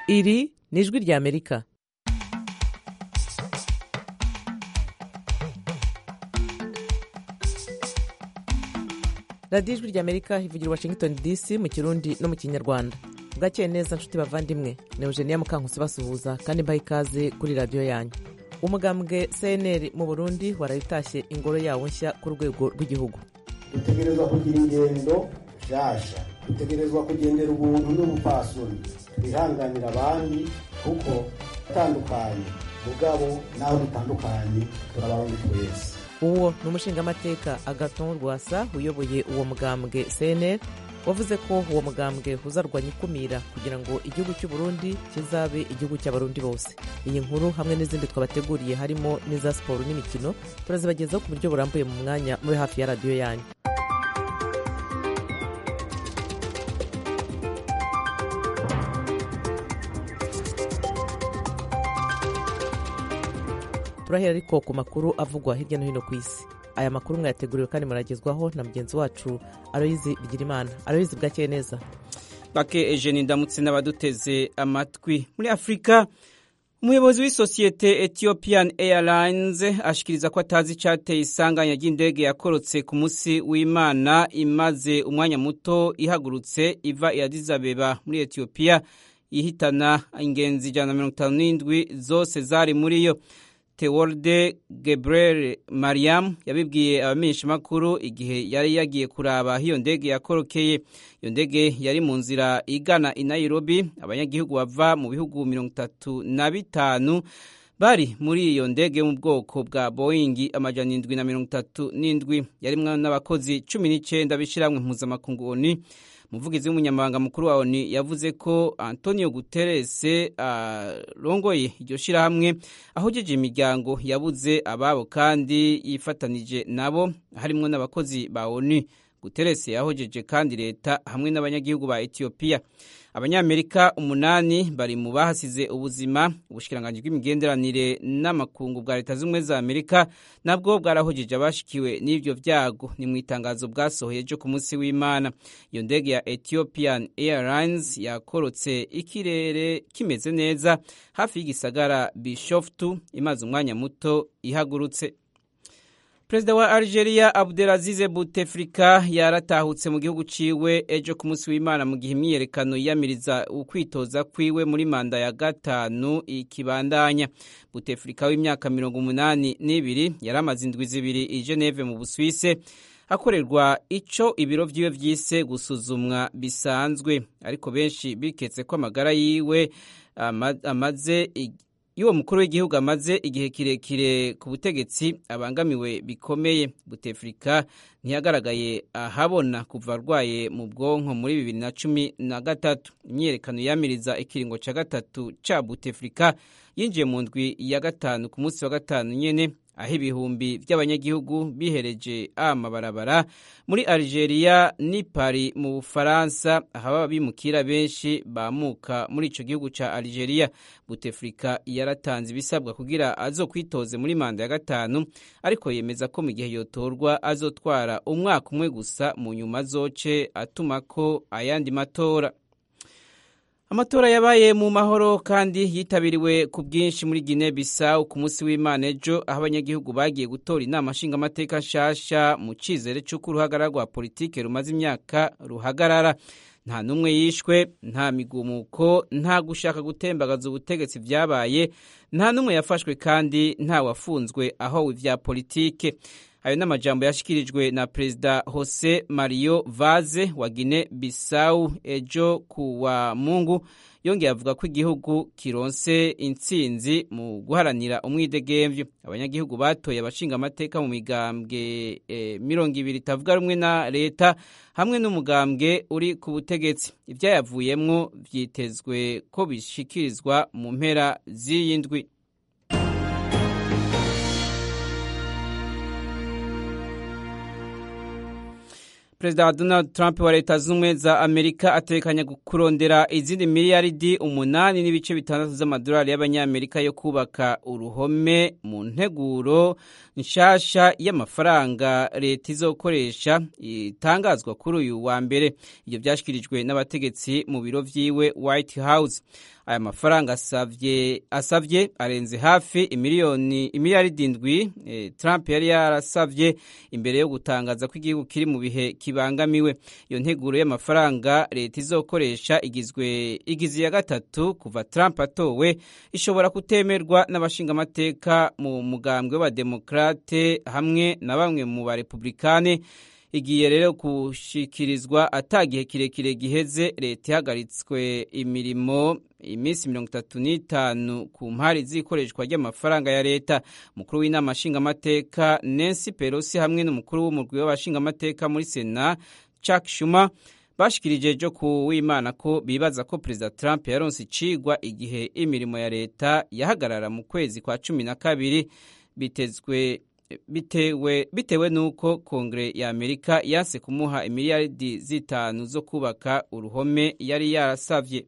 iri ni ijwi ry'amerika radiyo ijwi ry'amerika ivugira washington dc mu kirundi no mu kinyarwanda bwakeye neza nshuti bavandimwe ni eugenia mukankusi basuhuza kandi mbaha ikaze kuri radiyo yanyu umugambwe cnr mu burundi warayitashye ingoro yawo nshya ku rwego rw'igihugu dutegerezwa kugira ingendo nshasha dutegerezwa kugendera ubuntu n'ubupfasoni twihanganira abandi kuko atandukanye mugabo naho dutandukanye turabarundi twese uwo ni umushingamateka agaton rwasa uyoboye uwo mugambwe cnr wavuze ko uwo mugambwe uzarwanya ikumira kugira ngo igihugu cy'u Burundi kizabe igihugu cy'abarundi bose iyi nkuru hamwe n'izindi twabateguriye harimo n'iza siporo n'imikino turazibagezaho ku buryo burambuye mu mwanya muri hafi ya radiyo yanyu turahera ariko ku makuru avugwa hirya no hino ku isi aya makuru mwayateguriwe kandi muragezwaho na mugenzi wacu aroyizi bigirimana aroyizi bwakeye neza bake ejeni ndamutse n'abaduteze amatwi muri afurika umuyobozi w'isosiyete ethiopian airlines ashikiriza ko atazi icyateye isanganya ry'indege yakorotse ku munsi w'imana imaze umwanya muto ihagurutse iva i Addis Abeba muri etiyopiya ihitana ingenzi ijana na mirongo itanu n'indwi zose zari muri yo Tewolde Gebrel Mariam yabibwiye abamenyeshamakuru igihe yari yagiye kuraba aho iyo ndege yakorokeye iyo ndege yari mu nzira igana i Nairobi abanyagihugu bava mu bihugu mirongo itatu na bitanu bari muri iyo ndege mu bwoko bwa Boeing amajana indwi na mirongo itatu n'indwi yarimwo n'abakozi cumi n'icyenda b'ishyirahamwe mpuzamakungu ONU umuvugizi w'umunyamabanga mukuru wa ONU yavuze ko Antonio Guterres arongoye uh, iryo shirahamwe ahujeje imiryango yabuze ababo kandi yifatanije nabo harimo n'abakozi ba ONU Guterres yahojeje kandi leta hamwe n'abanyagihugu ba Ethiopia abanyamerika umunani bari mu bahasize ubuzima ubushikiranganji bw'imigenderanire n'amakungu bwa leta z'ubumwe za amerika nabwo bwarahojeje abashikiwe n'ivyo vyago ni mu itangazo bwasohoye ryo ku munsi w'imana iyo ndege ya ethiopian airlines yakorotse ikirere kimeze neza hafi y'igisagara bishoftu imaze umwanya muto ihagurutse perezida wa algeria abdelazize bouteflika yaratahutse mu gihugu ciwe ejo ku munsi w'imana mu gihe imyiyerekano yiyamiriza ukwitoza kwiwe muri manda ya gatanu ikibandanya bouteflika w'imyaka mirongo umunani n'ibiri yari amaze indwi zibiri i geneve mu buswise hakorerwa ico ibiro vyiwe vyise gusuzumwa bisanzwe ariko benshi biketse ko amagara yiwe amaze y'uwo mukuru w'igihugu amaze igihe kirekire ku butegetsi abangamiwe bikomeye butefrika ntiyagaragaye ahabona kuva arwaye mu bwonko muri bibiri na cumi na gatatu imyiyerekano yamiriza ikiringo cya gatatu cya butefrika yinjiye mu ndwi ya gatanu ku munsi wa gatanu nyene aho ibihumbi by'abanyagihugu bihereje amabarabara muri Algeria ni Paris mu Bufaransa aho bimukira benshi bamuka muri ico gihugu ca Algeria Bouteflika yaratanze ibisabwa kugira azokwitoze muri manda ya gatanu ariko yemeza ko mu gihe yotorwa azotwara umwaka umwe gusa mu nyuma zoce atumako ayandi matora amatora yabaye mu mahoro kandi yitabiriwe ku bwinshi muri Guinea Bissau ku munsi w'Imana ejo aho abanyagihugu bagiye gutora inama nshingamateka nshasha mu cizere c'uko uruhagarara rwa politike rumaze imyaka ruhagarara nta n'umwe yishwe nta migumuko nta gushaka gutembagaza ubutegetsi vyabaye nta n'umwe yafashwe kandi nta wafunzwe aho ivya politike ayo ni amajambo yashikirijwe na perezida Jose Mario Vaz wa Guinea Bissau ejo ku wa Mungu yongeye avuga ko igihugu kironse intsinzi mu guharanira umwidegemvyo abanyagihugu batoye abashinga amateka mu migambwe e, mirongo ibiri itavuga rumwe na leta hamwe n'umugambwe uri ku butegetsi ivyayavuyemwo vyitezwe ko bishikirizwa mu mpera z'iyi ndwi perezida wa donald trump wa leta z'ubumwe za amerika atekanya kurondera izindi miliyaridi umunani n'ibice bitandatu z'amadolari y'abanyamerika yo kubaka uruhome mu nteguro nshasha y'amafaranga leta izokoresha itangazwa kuri uyu wa mbere ibyo byashyikirijwe n'abategetsi mu biro vyiwe white house aya mafaranga asavye asavye arenze hafi imiliyoni imiliyaridi indwi e, Trump yari yarasavye imbere yo gutangaza ko igihugu kiri mu bihe kibangamiwe iyo nteguro y'amafaranga leta izokoresha igizwe igizi ya gatatu kuva Trump atowe ishobora kutemerwa n'abashingamateka mu mugambwe w'abademokrate hamwe na bamwe mu barepublikane igiye rero gushikirizwa atagihe kirekire giheze leta ihagaritswe imirimo iminsi mirongo itatu n'itanu ku mpari z'ikoreshwa ry'amafaranga ya leta umukuru w'inama nshingamateka Nancy Pelosi hamwe n'umukuru w'umurwi w'abashingamateka muri sena Chuck Schumer bashikirije ejo ku w'imana ko bibaza ko perezida Trump yaronse icigwa igihe imirimo ya leta yahagarara mu kwezi kwa cumi na kabiri bitezwe bitewe bitewe nuko kongere ya Amerika yanse kumuha imiliyaridi zitanu zo kubaka uruhome yari yarasavye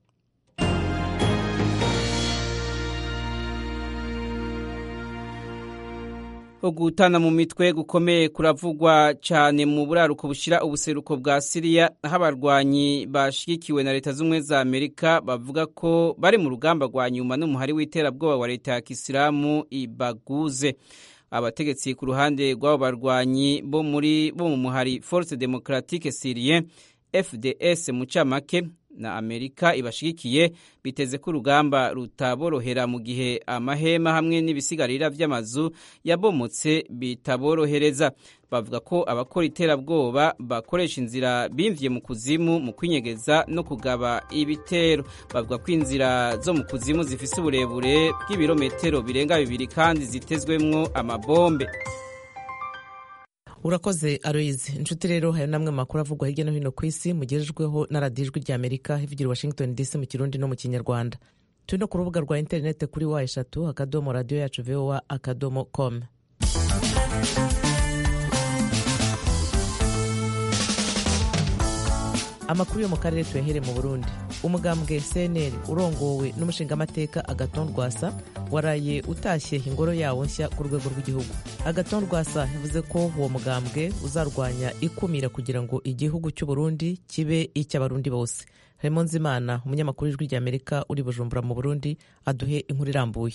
ugutana mu mitwe gukomeye kuravugwa cyane mu buraruko bushira ubuseruko bwa Syria aho abarwanyi bashigikiwe na leta z'ubumwe za Amerika bavuga ko bari mu rugamba rwa nyuma n'umuhari w'iterabwoba wa leta ya Kisilamu ibaguze abategetsi ku ruhande rw'abo barwanyi bo muri bo mu muhari Force Democratique Syrien FDS mu camake na Amerika ibashigikiye biteze ko urugamba rutaborohera mu gihe amahema hamwe n'ibisigarira vy'amazu yabomotse bitaborohereza bavuga ko abakora iterabwoba bakoresha inzira bimvye mu kuzimu mu kwinyegeza no kugaba ibitero bavuga ko inzira zo mu kuzimu zifise uburebure bw'ibirometero birenga bibiri kandi zitezwemwo amabombe urakoze aroyizi inshuti rero hari namwe makuru avugwa hirya no hino ku isi mugejejweho na radiyo ijwi rya amerika ivugira washington dc mu kirundi no mu kinyarwanda turi no ku rubuga rwa interineti kuri wa eshatu akadomo radiyo yacu voa akadomo com amakuru yo mu karere tuyahere mu burundi umugambwe cnl urongowe n'umushingamateka agaton rwasa waraye utashye ingoro yawo nshya ku rwego rw'igihugu agaton rwasa yavuze ko uwo mugambwe uzarwanya ikumira kugira ngo igihugu cy'u Burundi kibe icy'abarundi bose harimo nzimana umunyamakuru w'ijwi ry'amerika uri bujumbura mu burundi aduhe inkuru irambuye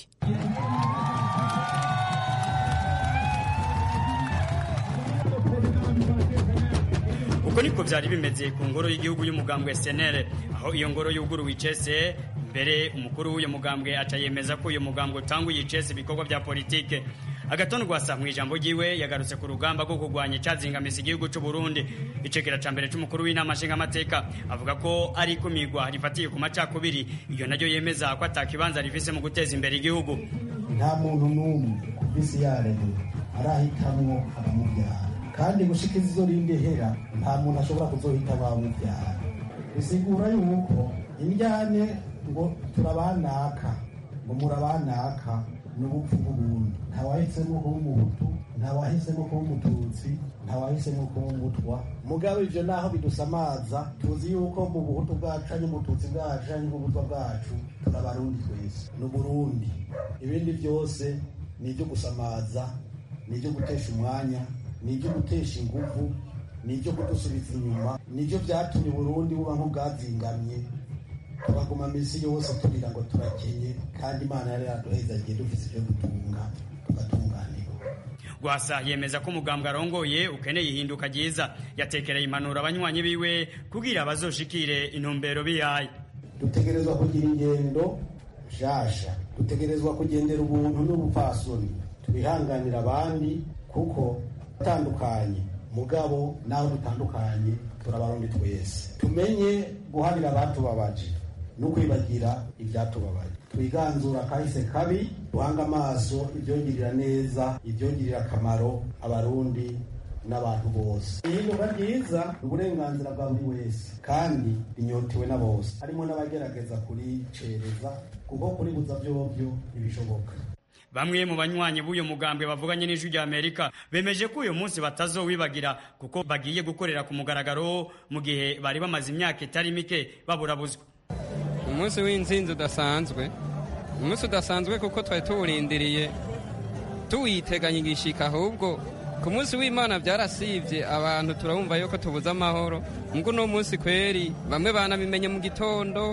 uko niko byari bimeze ku ngoro y'igihugu y'umugambwe SNL aho iyo ngoro yuguruwe icese mbere umukuru w'uyu mugambwe aca yemeza ko uyu mugambwe utanguye icese ibikorwa bya politike agatonda rwasa mu ijambo ryiwe yagarutse ku rugamba rwo kurwanya icyazingamisa igihugu cy'u Burundi icegera ca mbere c'umukuru w'inama nshingamateka avuga ko ari ikumirwa rifatiye ku macakubiri iyo naryo yemeza ko atakibanza rifise mu guteza imbere igihugu nta muntu n'umwe ku isi yaremwe arahitamwo abamubyara kandi gushika izo rindehera nta muntu ashobora kuzohita abamubyara bisigura yuko indyane ngo turabanaka ngo murabanaka n'ubupfu bw'ubundi ntawahisemo kuba umuhutu ntawahisemo kuba umututsi ntawahisemo kuba umutwa mugabo ivyo naho bidusamaza tuzi yuko mu buhutu bwacu ari mututsi bwacu ari mubutwa bwacu turabarundi twese n'uburundi ibindi byose ni ibyo gusamaza ni ibyo gutesha umwanya ni ibyo gutesha inguvu ni ibyo kudusubiza inyuma ni byo byatumye uburundi buba nk'ubwazingamye tubaguma minsi yose tugira ngo turakenye kandi imana yari yaduhezagiye dufite ibyo dutunga tugatunganirwa rwasa yemeza ko umugambwe arongoye ukeneye ihinduka ryiza yatekereye impanuro abanywanyi biwe kugira bazoshikire intumbero bihaye dutegerezwa kugira ingendo nshasha dutegerezwa kugendera ubuntu n'ubupfasoni twihanganira abandi kuko atandukanye mugabo naho dutandukanye turabarundi twese tumenye guharira abatubabaje no kwibagira ibyatubabaye twiganzura kahise kabi duhanga amaso ibyongirira neza ibyongirira akamaro abarundi n'abantu bose ihinduka ryiza ni uburenganzira bwa buri wese kandi rinyotewe na bose harimo n'abagerageza kuricereza kuko kuribuza byobyo ntibishoboka bamwe mu banywanyi b'uyu mugambwe bavuganye n'ijwi rya amerika bemeje ko uyu munsi batazowibagira kuko bagiye gukorera ku mugaragaro mu gihe bari bamaze imyaka itari mike baburabuzwa umunsi w'inzinzi udasanzwe umunsi udasanzwe kuko twari tuwurindiriye tuwiteganya igishika ahubwo ku munsi w'imana byarasibye abantu turabumva yuko tubuze amahoro mbwo uno munsi kweri bamwe banabimenye mu gitondo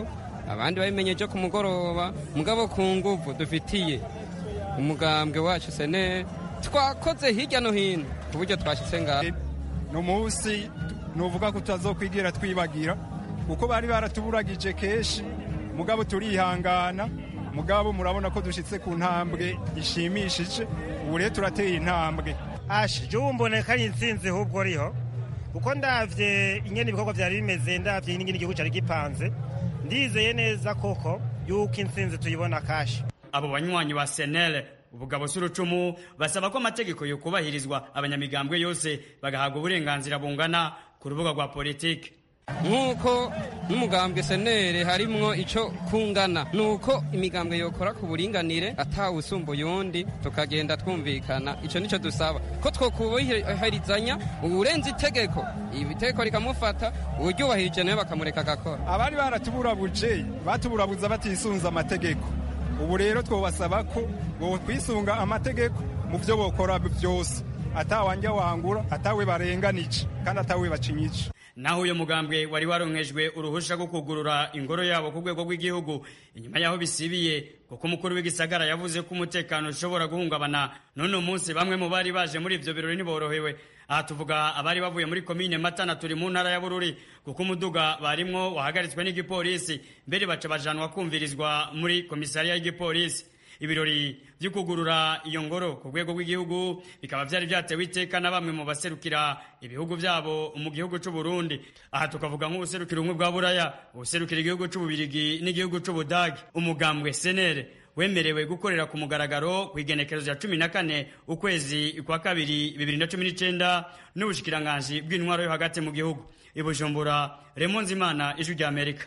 abandi babimenye ejo ku mugoroba mugabo ku nguvu dufitiye umugambwe wacu seneri twakoze hirya no hino ku buryo twashyitse ngaho ni umunsi nuvuga ko tutazokwigira twibagira kuko bari baratuburagije kenshi mugabo turihangana mugabo murabona ko dushyitse ku ntambwe ishimishije ubu rero turateye intambwe ashe jya wumboneka ari insinzi ahubwo riho kuko ndabye ingene ibikorwa byari bimeze ndabye n'ingene igihugu cyari gipanze ndizeye neza koko yuko insinzi tuyibona kashi abo banywanyi ba senere ubugabo s'urucumu basaba ko amategeko yokubahirizwa abanyamigambwe yose bagahabwa uburenganzira bungana ku rubuga rwa politiki nk'uko n'umugambwe senere harimwo icyo kungana ni uko imigambwe yokora ku buringanire atawusumbuye undi tukagenda twumvikana icyo nicyo dusaba ko twokubahirizanya uburenze itegeko itegeko rikamufata uryubahirije nawe bakamureka agakora abari baratuburabuje batuburabuza batisunze amategeko ubu rero twabasaba ko kwisunga amategeko mu byo bokora byose atawanjya wangura atawe barenganije kandi atawe bacinyice naho uyu mugambwe wari waronkejwe uruhusha rwo kugurura ingoro yabo ku rwego rw'igihugu inyuma y'aho bisibiye kuko umukuru w'igisagara yavuze ko umutekano ushobora guhungabana none umunsi bamwe mu bari baje muri ibyo birori ntiborohewe aha tuvuga abari bavuye muri komine matana turi mu ntara ya bururi kuko umuduga barimwo wahagaritswe n'igipolisi mbere baca bajanwa kumvirizwa muri komisariya y'igipolisi ibirori byo kugurura iyo ngoro ku rwego rw'igihugu bikaba byari byatewe iteka na bamwe mu baserukira ibihugu byabo mu gihugu cy'u Burundi aha tukavuga nk'ubuserukira ubumwe bwa buraya ubuserukira igihugu cy'ububirigi n'igihugu cy'ubudage umugambwe senere wemerewe gukorera ku mugaragaro ku igenekerezo rya cumi na kane ukwezi kwa kabiri bibiri na cumi n'icyenda n'ubushikiranganji bw'intwaro yo hagati mu gihugu i bujumbura remonzimana ijwi rya amerika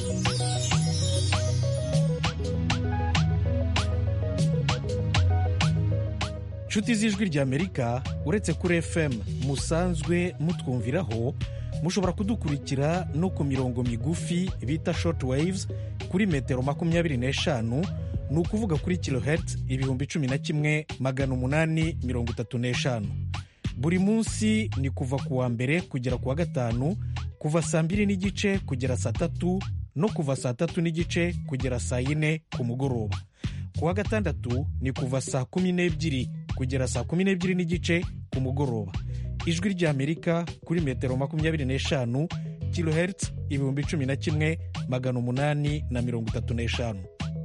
inshuti z'ijwi ry'amerika uretse kuri fm musanzwe mutwumviraho mushobora kudukurikira no ku mirongo migufi bita short waves kuri metero makumyabiri n'eshanu ni ukuvuga kuri kilohertz ibihumbi cumi na kimwe magana umunani mirongo itatu n'eshanu buri munsi ni kuva ku wa mbere kugera ku wa gatanu kuva saa mbiri n'igice kugera saa tatu no kuva saa tatu n'igice kugera saa yine ku mugoroba ku wa gatandatu ni kuva saa kumi n'ebyiri kugera saa kumi n'ebyiri n'igice ku mugoroba ijwi ry'amerika kuri metero makumyabiri n'eshanu kilohertz ibihumbi cumi na kimwe magana umunani na mirongo itatu n'eshanu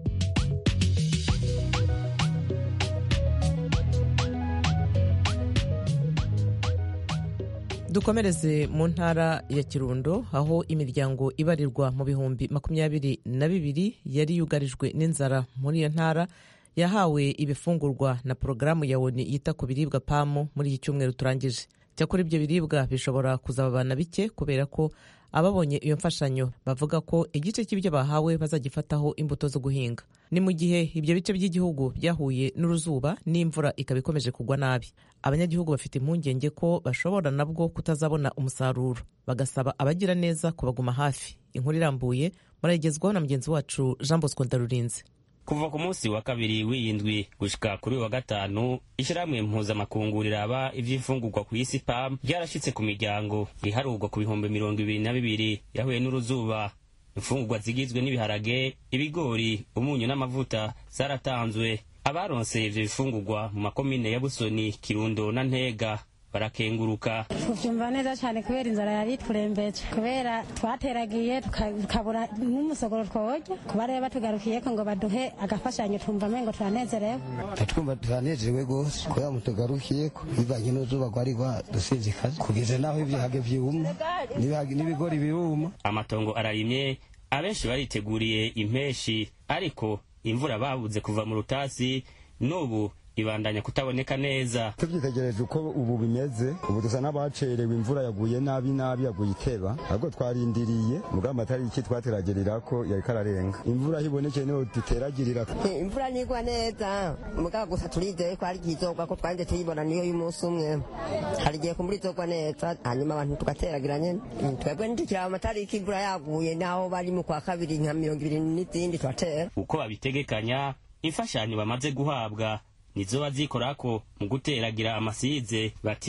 dukomereze mu ntara ya kirundo aho imiryango ibarirwa mu bihumbi makumyabiri na bibiri yari yugarijwe n'inzara muri iyo ntara yahawe ibifungurwa na porogaramu ya oni yita ku biribwa pamu muri iki cyumweru turangije cyakora ibyo biribwa bishobora kuzababana bike kubera ko ababonye iyo mfashanyo bavuga ko igice cy'ibyo bahawe bazagifataho imbuto zo guhinga ni mu gihe ibyo bice by'igihugu byahuye n'uruzuba n'imvura ikaba ikomeje kugwa nabi abanyagihugu bafite impungenge ko bashobora nabwo kutazabona umusaruro bagasaba abagira neza kubaguma hafi inkuru irambuye murayigezwaho na mugenzi wacu jean bosco ndarurinze kuva ku munsi wa kabiri w'iyindwi gushika kuri uyu wa gatanu ishyirahamwe mpuzamakungu riraba iby'imfungurwa ku isi pam ryarashyitse ku miryango iharurwa ku bihumbi mirongo ibiri na bibiri yahuye n'uruzuba imfungurwa zigizwe n'ibiharage ibigori umunyu n'amavuta zaratanzwe abaronse ivyo bifungurwa mu makomine ya busoni kirundo na ntega barakenguruka tuvyumva neza cyane kubera inzara yari turembeje kubera twateragiye tukabura n'umusogoro tworya kuba rero batugarukiyeko ngo baduhe agafashanyo twumva mengo turanezerewe twumva turanezerewe rwose kubera mutugarukiyeko bivanye n'uzuba rwari rwadusinzikaje kugeza n'aho ibiharage vyuma n'ibigori biruma amatongo ararimye abenshi bariteguriye impeshi ariko imvura babuze kuva mu rutasi n'ubu ibandanya kutaboneka neza tubyitegereje uko ubu bimeze ubu dusa n'abacerewe imvura yaguye nabi nabi yaguye iteba ahubwo twarindiriye mugamba atari iki twateragerera ko yari kararenga imvura hibonekeye niho duteragirira imvura nigwa neza mugabo gusa turizeye ko hari igihe izogwa ko twanje tuyibona niyo y'umunsi umwe hari igihe kumbura izogwa neza hanyuma abantu tugateragira nyene twebwe ntitukiraba amatariki imvura yaguye naho bari mu kwa kabiri nka mirongo ibiri n'izindi turatera uko babitegekanya imfashanyo bamaze guhabwa nizo bazikorako mu guteragira amasize bati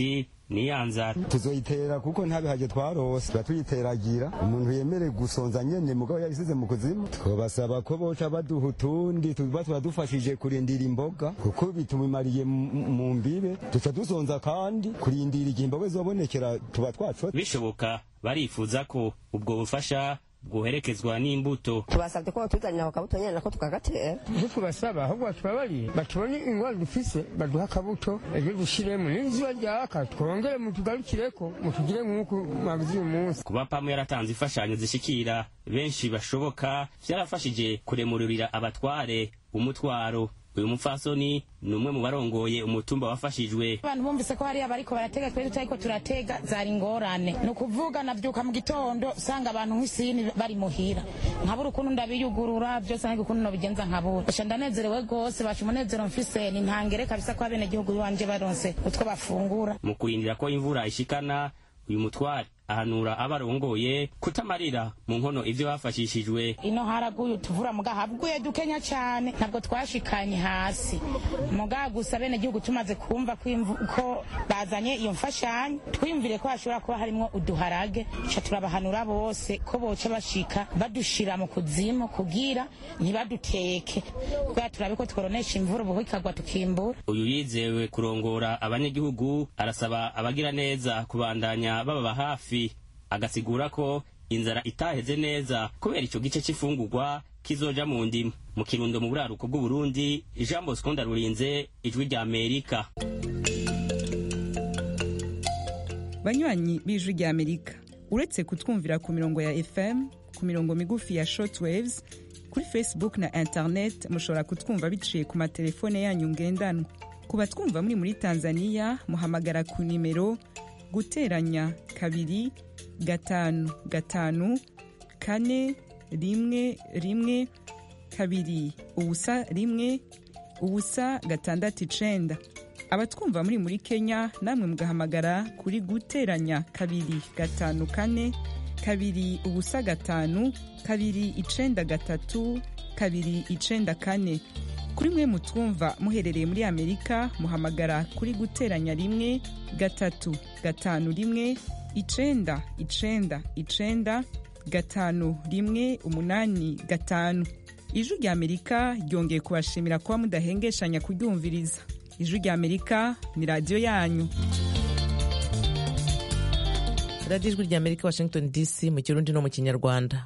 niyanzara tuzoyitera kuko ntabihaje twarose tuba tuyiteragira umuntu yemerewe gusonza nyene mugabo yayisize mu kuzimu twabasaba ko boca baduha utundi tuba turadufashije kurindira imboga kuko bitumimariye mu mbibe duca dusonza kandi kurindira igihe imboga zobonekera tuba twacotse bishoboka barifuza ko ubwo bufasha bwoherekezwa n'imbuto tubasabye ko batuzanira ako kabuto nyene nako tukagatera ivyo tubasaba ahubwo batubabariye batubone ingwara dufise baduha akabuto ejo dushiremo n'izuba ryaka twongere mutugarukireko mutugire nk'uko mwagize uyu munsi kuba pamu yaratanze imfashanyo zishikira benshi bashoboka vyarafashije kuremururira abatware umutwaro uyu mupfasoni ni umwe mu barongoye umutumba wafashijwe abantu bumvise ko hariya bariko baratega twe tutariko turatega zari ingorane ni ukuvuga navyuka mu gitondo usanga abantu nk'isini bari muhira nkabura ukuntu ndabiyugurura vyose nange ukuntu nobigenza nkabura esha ndanezerewe rwose baca umunezero mfise ni ntangere kabisa ko abenegihugu biwanje baronse utwo bafungura mu kurindira ko imvura ishikana uyu mutware ahanura abarongoye kutamarira mu nkono ivyo bafashishijwe ino haraguye utuvura muga habguye dukenya cyane ntabwo twashikanye hasi muga gusa bene gihugu tumaze kumva ko bazanye iyo mfashanyo twiyumvire ko hashobora kuba harimwo uduharage ca turabahanura bose ko boca bashika badushira mu kuzimu kugira ntibaduteke kubera turabe ko tworonesha imvura ubu ikagwa tukimbura uyu yizewe kurongora abanyagihugu arasaba abagira neza kubandanya bababa hafi agasigura ko inzara itaheze neza kubera ico gice c'ifungurwa kizoja mu ndimu mu kirundo mu buraruko bw'uburundi jean bosco ndarurinze ijwi rya amerika banywanyi b'ijwi rya amerika uretse kutwumvira ku mirongo ya fm ku mirongo migufi ya shortwaves kuri facebook na internet mushobora kutwumva biciye ku matelefone yanyu ngendanwa ku batwumva muri muri tanzania muhamagara ku nimero guteranya kabiri gatanu gatanu kane rimwe rimwe kabiri ubusa rimwe ubusa gatandatu icenda abatwumva muri muri kenya namwe mugahamagara kuri guteranya kabiri gatanu kane kabiri ubusa gatanu kabiri icenda gatatu kabiri icenda kane kuri mwe mutwumva muherereye muri amerika muhamagara kuri guteranya rimwe gatatu gatanu rimwe icenda icenda icenda gatanu rimwe umunani gatanu ijwi rya amerika ryongeye kubashimira kuba mudahengeshanya kuryumviriza ijwi rya amerika ni radiyo yanyu radiyo ijwi rya amerika washington dc mu kirundi no mu kinyarwanda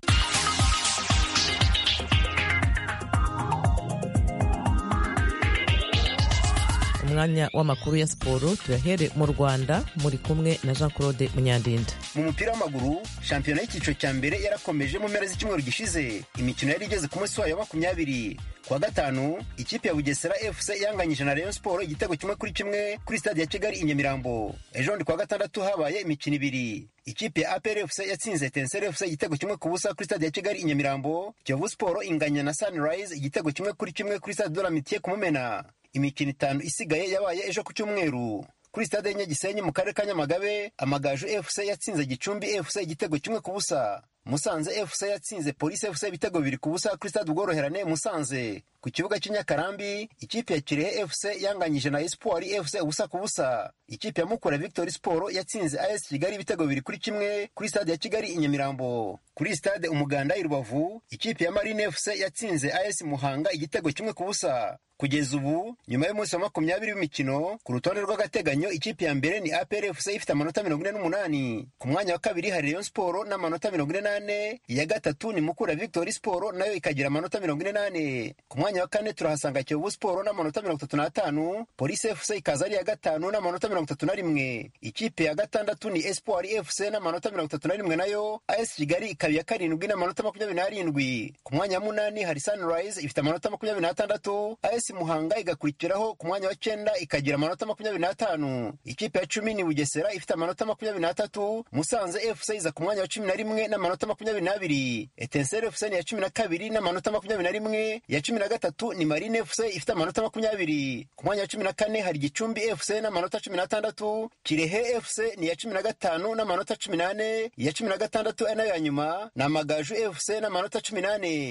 umwanya w'amakuru ya siporo tuyahere mu rwanda muri kumwe na jean claude munyandinda mu mupira w'amaguru shampiyona y'icyiciro cya mbere yarakomeje mu mpera z'icyumweru gishize imikino yari igeze ku munsi wayo wa makumyabiri kuwa gatanu ikipe ya bugesera fc yanganyije na rayon siporo igitego kimwe kuri kimwe kuri stade ya kigali i nyamirambo ejo bundi kuwa gatandatu habaye imikino ibiri ikipe ya apr fc yatsinze tenseri fc igitego kimwe ku busa kuri stade ya kigali i nyamirambo kiyovu siporo inganya na sunrise igitego kimwe kuri kimwe kuri stade de la mitiye ku mumena imikino itanu isigaye yabaye ejo ku cyumweru kuri stade y'inyagisenyi mu karere ka nyamagabe amagaju fc yatsinze gicumbi fc igitego kimwe ku busa musanze fc yatsinze polisi fc ibitego bibiri ku busa kuri stade ubworoherane musanze ku kibuga cy'inyakarambi ikipe ya kirehe fc yanganyije na espoir fc ubusa ku busa ikipe ya mukura victory sport yatsinze as kigali ibitego bibiri kuri kimwe kuri stade ya kigali i nyamirambo kuri stade umuganda i rubavu ikipe ya marine fc yatsinze as muhanga igitego kimwe ku busa kugeza ubu nyuma y'umunsi wa makumyabiri w'imikino ku rutonde rw'agateganyo ikipe ya mbere ni apr fc ifite amanota mirongo ine n'umunani ku mwanya wa kabiri hari rayon sport n'amanota mirongo ine n'ane iya gatatu ni mukura victory sport nayo ikagira amanota mirongo ine n'ane ku mwanya wa kane turahasanga kiyovu sport n'amanota mirongo itatu n'atanu polisi fc ikaza ari iya gatanu n'amanota mirongo itatu na rimwe ikipe ya gatandatu ni espoir fc n'amanota mirongo itatu na rimwe nayo as kigali ikaba iya karindwi n'amanota makumyabiri n'arindwi ku mwanya wa munani hari sunrise ifite amanota makumyabiri n'atandatu as muhanga igakurikiraho ku mwanya wa cyenda ikagira amanota makumyabiri n'atanu ikipe ya cumi ni bugesera ifite amanota makumyabiri n'atatu musanze fc iza ku mwanya wa cumi na rimwe n'amanota makumyabiri n'abiri etenseri fc ni iya cumi na kabiri n'amanota makumyabiri na rimwe iya cumi na gatatu ni marine fc ifite amanota makumyabiri ku mwanya wa cumi na kane hari gicumbi fc n'amanota cumi n'atandatu kirehe fc ni iya cumi na gatanu n'amanota cumi n'ane iya cumi na gatandatu ari nayo ya nyuma ni amagaju fc n'amanota cumi n'ane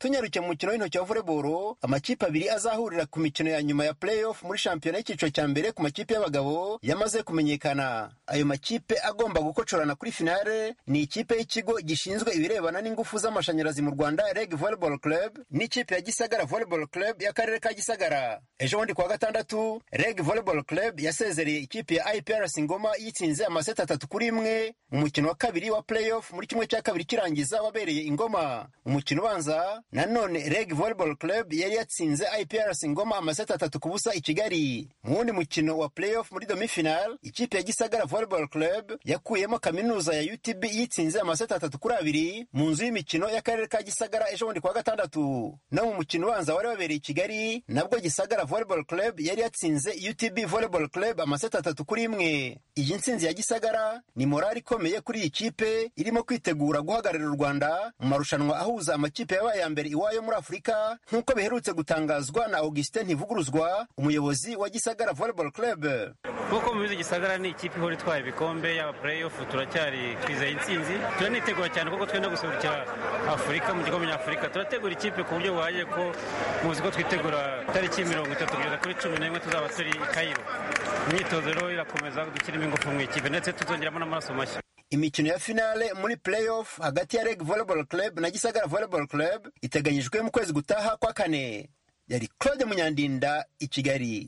tunyarukiye mu mukino w'intoki wa volleyball amakipe abiri azahurira ku mikino ya nyuma ya playoff muri shampiyona y'icyiciro cya mbere ku makipe y'abagabo yamaze kumenyekana ayo makipe agomba gukocorana kuri finale ni ikipe y'ikigo gishinzwe ibirebana n'ingufu z'amashanyarazi mu rwanda reg volleyball club n'ikipe ya gisagara volleyball club y'akarere ka gisagara ejo bundi kuwa gatandatu reg volleyball club yasezereye ikipe ya iprc ngoma yitsinze amaseti atatu kuri imwe mu mukino wa kabiri wa playoff muri kimwe cya kabiri kirangiza wabereye ingoma umukino ubanza nanone reg volleyball club yari yatsinze iprc ngoma amaseti atatu ku busa i kigali mu wundi mukino wa playoff muri demi-final ikipe ya gisagara volleyball club yakuyemo kaminuza ya utb yitsinze amaseti atatu kuri abiri mu nzu y'imikino y'akarere ka gisagara ejo bundi kuwa gatandatu no mu mukino ubanza wari wabereye i kigali nabwo gisagara volleyball club yari yatsinze utb volleyball club amaseti atatu kuri imwe iyi ntsinzi ya gisagara ni morali ikomeye kuri iyi kipe irimo kwitegura guhagararira u rwanda mu marushanwa ahuza amakipe yabaye ya mbere iwayo muri afurika nk'uko biherutse gutangazwa na augustin ntivuguruzwa umuyobozi wa gisagara volleyball club nk'uko mubizi gisagara ni ikipe ihora itwara ibikombe yaba playoff turacyari twizeye intsinzi turanitegura cyane kuko twenda guserukira afurika mu gikombe nyafurika turategura ikipe ku buryo buhagije ko muzi ko twitegura tariki mirongo itatu kugeza kuri cumi n'imwe tuzaba turi i kayiro imyitozo rero irakomeza dushyiramo ingufu mu ikipe ndetse tuzongeramo n'amaraso mashya imikino ya finale muri playoff hagati ya reg volleyball club na gisagara volleyball club iteganyijwe mu kwezi gutaha kwa kane yari claude munyandinda i kigali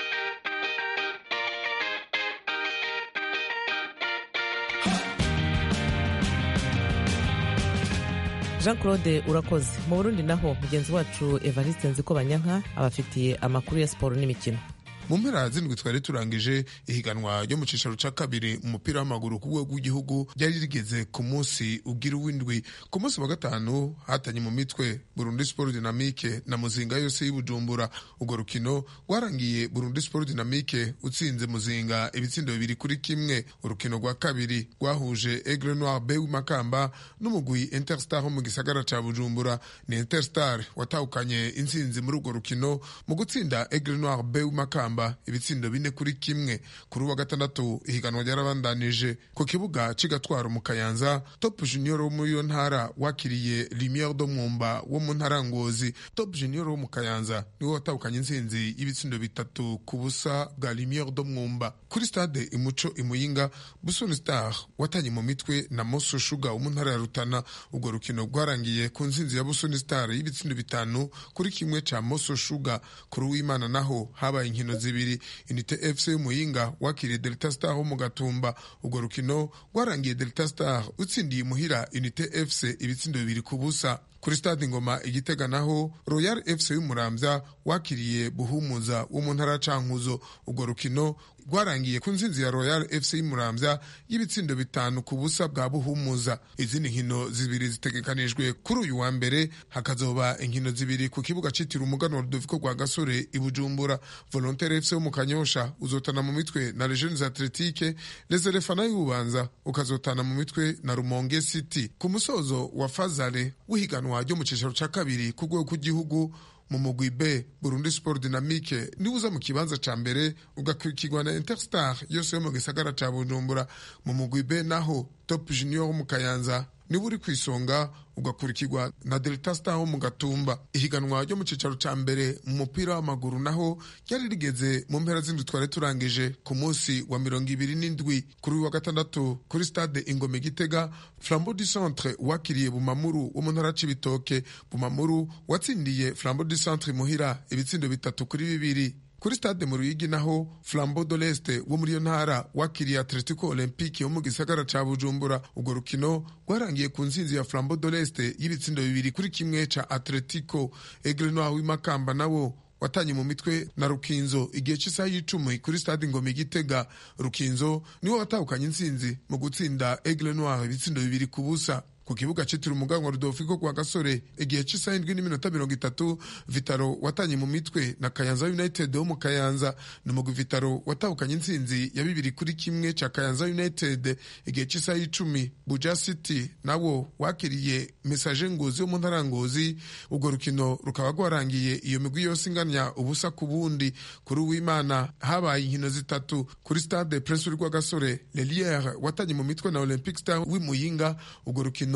jean claude urakoze mu burundi naho mugenzi wacu evariste nziko banyanka abafitiye amakuru ya siporo n'imikino mu mpera zindwi twari turangije ihiganwa ryo mu cicaro ca kabiri mu mupira w'amaguru ku rwego rw'igihugu ryari rigeze ku munsi ugira uw'indwi ku munsi wa gatanu hatanye mu mitwe burundi sport dynamique na muzinga yose y'ubujumbura urwo rukino rwarangiye burundi sport dynamique utsinze muzinga ibitsindo bibiri kuri kimwe urukino rwa kabiri rwahuje aigle noir b w'imakamba n'umugwi interstar wo mu gisagara ca bujumbura ni interstar watahukanye intsinzi muri urwo rukino mu gutsinda aigle noir b w'imakamba ibitsindo bine kuri kimwe kuri uwa gatandatu ihiganwa ryarabandanije ku kibuga cigatwaro mu kayanza top junior wo muri iyo ntara wakiriye lumiere do mwumba wo mu ntara ngozi top junior wo mu kayanza niwe watahukanye intsinzi y'ibitsindo bitatu ku busa bwa lumiere do mwumba kuri stade imuco imuyinga busoni star watanye mu mitwe na moso shuga wo mu ntara ya rutana urwo rukino rwarangiye ku ntsinzi ya busoni star y'ibitsindo bitanu kuri kimwe ca moso shuga kuri uwimana naho habaye inkino zibiri unite fc y'umuyinga wakiriye delta star wo mu gatumba urwo rukino rwarangiye delta star utsindiye imuhira unite fc ibitsindo bibiri ku busa kuri stade ngoma igitega naho royal fc y'umuramvya wakiriye buhumuza wo mu ntara cankuzo urwo rukino rwarangiye ku nsinzi ya royal fc y'umuramvya y'ibitsindo bitanu ku busa bwa buhumuza izindi nkino zibiri zitegekanijwe kuri uyu wa mbere hakazoba inkino zibiri ku kibuga citiriwe umuganwa rudoviko rwa gasore i bujumbura volontaire fc wo mu kanyosha uzotana mu mitwe na legiones atletique les elefana y'ububanza ukazotana mu mitwe na rumonge city ku musozo wa fazale w'ihiganwa ryo mu cicaro ca kabiri ku rwego rw'igihugu mu mugwi B Burundi Sport Dynamique niwe uza mu kibanza ca mbere ugakurikirwa na Interstar yose yo mu gisagara ca Bujumbura mu mugwi B naho Top Junior wo mu Kayanza niwe uri ku isonga ugakurikirwa na Delta Star wo mu Gatumba ihiganwa ryo mu cicaro ca mbere mu mupira w'amaguru naho ryari rigeze mu mpera z'indwi twari turangije ku munsi wa mirongo ibiri n'indwi kuri wa gatandatu kuri stade Ingome Gitega Flambeau du Centre wakiriye Bumamuru wo mu ntara c'ibitoke Bumamuru watsindiye Flambeau du Centre muhira ibitsindo bitatu kuri bibiri kuri stade mu ruyigi naho flambeau de l'est wo muri iyo ntara wakiriye atletico olympique wo mu gisagara ca bujumbura urwo rukino rwarangiye ku nsinzi ya flambeau de l'est y'ibitsindo bibiri kuri kimwe ca atletico aigle noir w'imakamba nawo watanye mu mitwe na rukinzo igihe cy'isaha y'icumi kuri stade ngoma igitega rukinzo niwo watahukanye intsinzi mu gutsinda aigle noir ibitsindo bibiri ku busa ku kibuga citiriwe umuganwa rudolfiko kwa gasore igihe cy'isaha indwi n'iminota mirongo itatu vitaro watanye mu mitwe na kayanza united wo mu kayanza ni umugwi vitaro watahukanye intsinzi ya bibiri kuri kimwe ca kayanza united igihe cy'isaha y'icumi buja city nawo wakiriye mesaje ngozi wo mu ntara ngozi urwo rukino rukaba rwarangiye iyo migwi yose inganya ubusa ku bundi kuri uwimana habaye inkino zitatu kuri stade prince uri rwagasore leliere watanye mu mitwe na olympic star w'imuyinga urwo rukino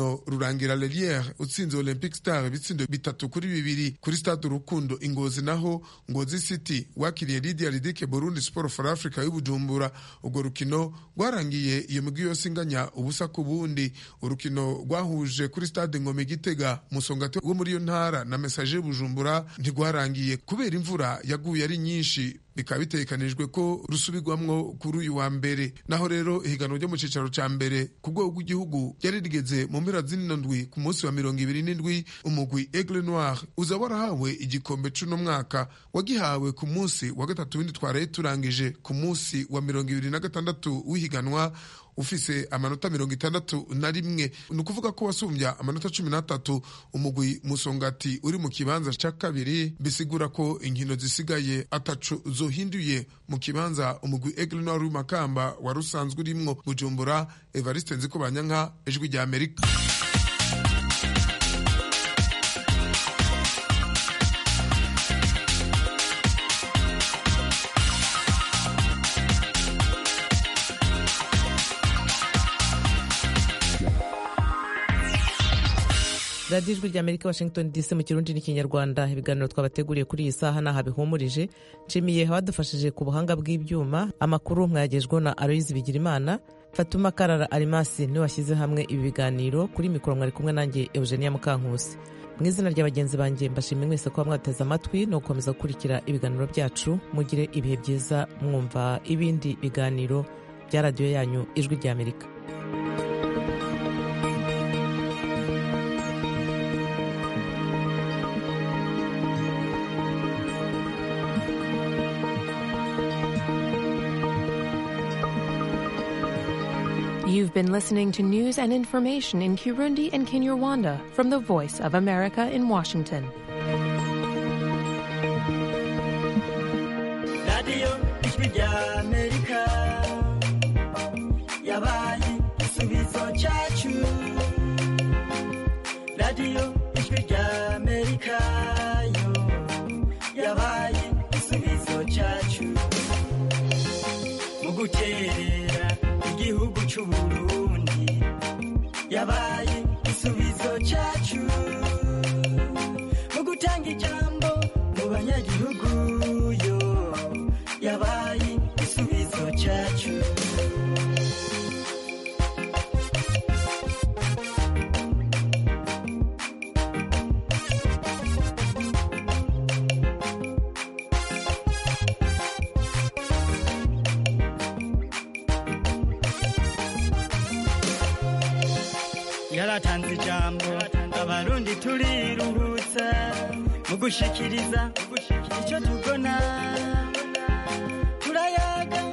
urukino rurangira leliere utsinze olympic star ibitsindo bitatu kuri bibiri kuri stade urukundo ingozi naho ngozi city wakiriye lidia ridike burundi sport for africa y'ubujumbura urwo rukino rwarangiye iyo migwi yose inganya ubusa ku bundi urukino rwahuje kuri stade ngome gitega musongati wo muri iyo ntara na mesaje y'ubujumbura ntirwarangiye kubera imvura yaguye ari nyinshi bikaba bitegekanijwe ko rusubirwamwo kuri uyu wa mbere naho rero ihiganwa ryo mu cicaro ca mbere ku rwego rw'igihugu ryari rigeze mu mpera z'ino ndwi ku munsi wa mirongo ibiri n'indwi umugwi aigle noir uza warahawe igikombe c'uno mwaka wagihawe ku munsi wa gatatu w'indi twaraye turangije ku munsi wa mirongo ibiri na gatandatu w'ihiganwa ufise amanota mirongo itandatu na rimwe ni ukuvuga ko wasumbya amanota cumi n'atatu umugwi musongati uri mu kibanza ca kabiri bisigura ko inkino zisigaye atacu zohinduye mu kibanza umugwi aigle noir w'imakamba wari usanzwe urimwo bujumbura evariste nziko banyanka ijwi rya amerika radiyo ijwi rya amerika washington dc mu kirundi n'ikinyarwanda ibiganiro twabateguriye kuri iyi saha n'aha bihumurije nshimiye abadufashije ku buhanga bw'ibyuma amakuru mwayagejweho na aloyizi bigirimana fatuma karara arimasi niwe washyize hamwe ibi biganiro kuri mikoro mwari kumwe nanjye eugenia mukankusi mu izina rya bagenzi banjye mbashimiye mwese kuba mwateze amatwi no gukomeza gukurikira ibiganiro byacu mugire ibihe byiza mwumva ibindi biganiro bya radiyo yanyu ijwi rya amerika You've been listening to news and information in Kirundi and Kinyarwanda from the Voice of America in Washington. radiyo ijwi rya amerika yabaye igisubizo cyacu radiyo ijwi rya amerika yo yabaye igisubizo cyacu mu guterera igihugu cy'u burundi yabaye igisubizo cyacu mu gutanga ijambo mu banyagihugu yo yabaye igisubizo cyacu yaratanze ijambo abarundi turiruhutsa mu gushikiriza icyo tubona turayaga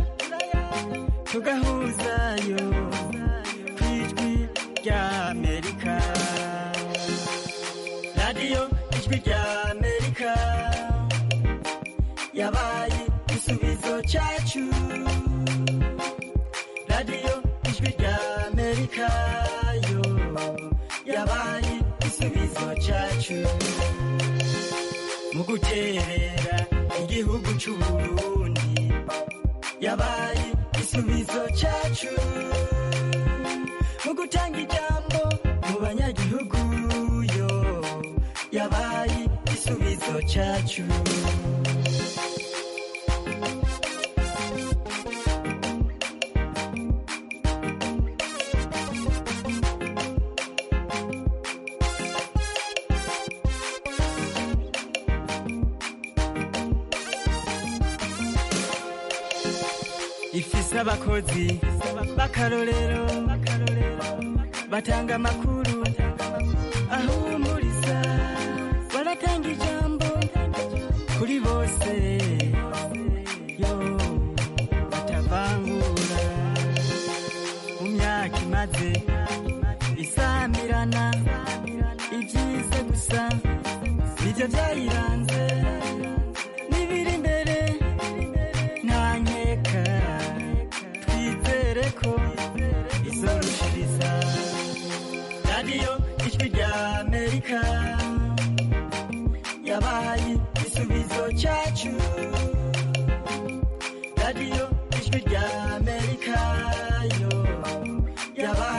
tugahuzayo ku ijwi rya amerika radiyo ijwi rya amerika yabaye igisubizo cyacu radiyo ijwi rya amerika yo yabaye igisubizo cyacu mu guterera igihugu cy'u burundi yabaye igisubizo cyacu mu gutanga ijambo mu banyagihugu yo yabaye igisubizo cyacu ifise abakozi b'akarorero batanga amakuru ahumuriza baratanga ijambo kuri bose yo batavangura mu myaka imaze isamirana ibyiza gusa nibyo byayiranze n'ibiri imbere nta nkeka twizere ko izorushiriza radiyo ijwi rya amerika yabaye igisubizo cyacu radiyo ijwi rya amerika yo yabaye